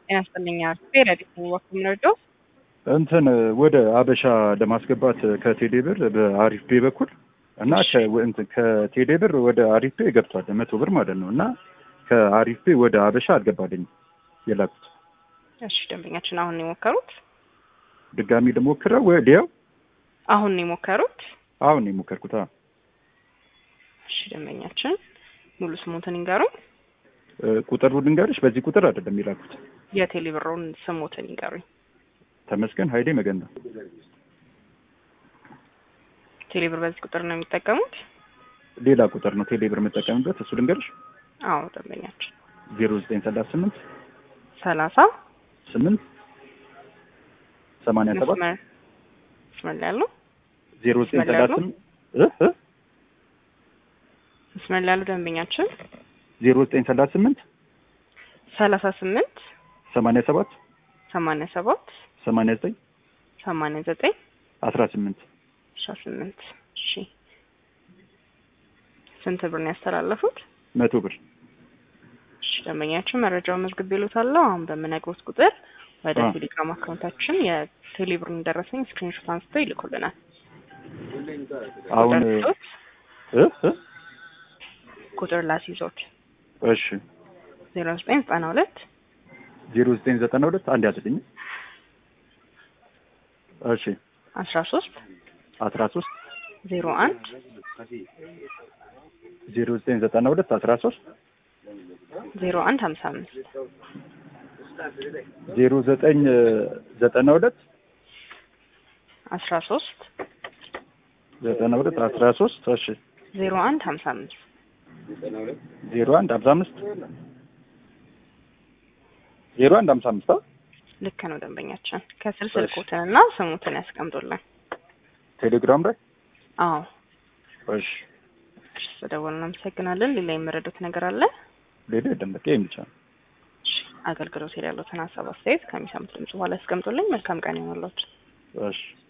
ጤና ይስጥልኝ ረዲት ወቅት የምንወደው እንትን ወደ አበሻ ለማስገባት ከቴሌ ብር በአሪፍ ፔ በኩል እና ከቴሌ ብር ወደ አሪፍ ፔ ገብቷል መቶ ብር ማለት ነው እና ከአሪፍ ፔ ወደ አበሻ አልገባልኝም የላኩት። እሺ ደንበኛችን አሁን ነው የሞከሩት? ድጋሚ ልሞክረው ወዲያው አሁን ነው የሞከሩት? አሁን ነው የሞከርኩት። አዎ እሺ ደንበኛችን ሙሉ ስሙትን ይንገሩኝ። ቁጥሩ ልንገርሽ፣ በዚህ ቁጥር አይደለም የላኩት። የቴሌ ብሩን ስሙትን ይንገሩኝ። ተመስገን ኃይሌ መገና። ቴሌ ብር በዚህ ቁጥር ነው የሚጠቀሙት? ሌላ ቁጥር ነው ቴሌ ብር የምጠቀምበት፣ እሱ ልንገርሽ። አዎ ደንበኛችን ዜሮ ዘጠኝ ሰላሳ ስምንት ሰላሳ ስምንት ሰማንያ ሰባት መስመር መስመር ላይ ያለው ዜሮ ዘጠኝ መስመር ላይ ሰላሳ ያለው? ስምንት እ እ መስመር ላይ ያለው ደንበኛችን ዜሮ ዘጠኝ ሰላሳ ስምንት ሰላሳ ስምንት ሰማንያ ሰባት ሰማንያ ሰባት ሰማንያ ዘጠኝ ሰማንያ ዘጠኝ አስራ ስምንት አስራ ስምንት እሺ ስንት ብር ነው ያስተላለፉት? መቶ ብር እሺ ደንበኛችን መረጃውን መዝግብ ይሉታለሁ። አሁን በምነግሮት ቁጥር ወደ አዎ። ቴሌግራም አካውንታችን የቴሌብርን ደረሰኝ ስክሪንሾት አንስተው ይልኩልናል። አሁን ቁጥር ይዞት እ እ ቁጥር ላስይዞት እሺ ዜሮ ዘጠኝ ዘጠና ሁለት ዜሮ ዘጠኝ ዘጠና ሁለት አንድ ያዝልኝ። እሺ አስራ ሶስት አስራ ሶስት ዜሮ አንድ ዜሮ ዘጠኝ ዘጠና ሁለት አስራ ሶስት ዜሮ አንድ ሀምሳ አምስት ዜሮ ዘጠኝ ዘጠና ሁለት አስራ ሶስት ዘጠና ሁለት አስራ ሶስት እሺ ዜሮ አንድ ሀምሳ አምስት ዜሮ አንድ ሀምሳ አምስት ዜሮ አንድ ሀምሳ አምስት አ ልክ ነው ደንበኛችን። ከስር ስልኮትንና ስሙትን ያስቀምጡልን። ቴሌግራም ላይ አዎ እሺ እሺ፣ ስለደወሉ እናመሰግናለን። ሌላ የመረዱት ነገር አለ? ሌላ የለም በቃ ይሄን ብቻ ነው። እሺ፣ አገልግሎት ላይ ያሉትን ሀሳብ አስተያየት ከሚሰሙት ድምጽ በኋላ ያስቀምጡልኝ። መልካም ቀን ይሆንላችሁ። እሺ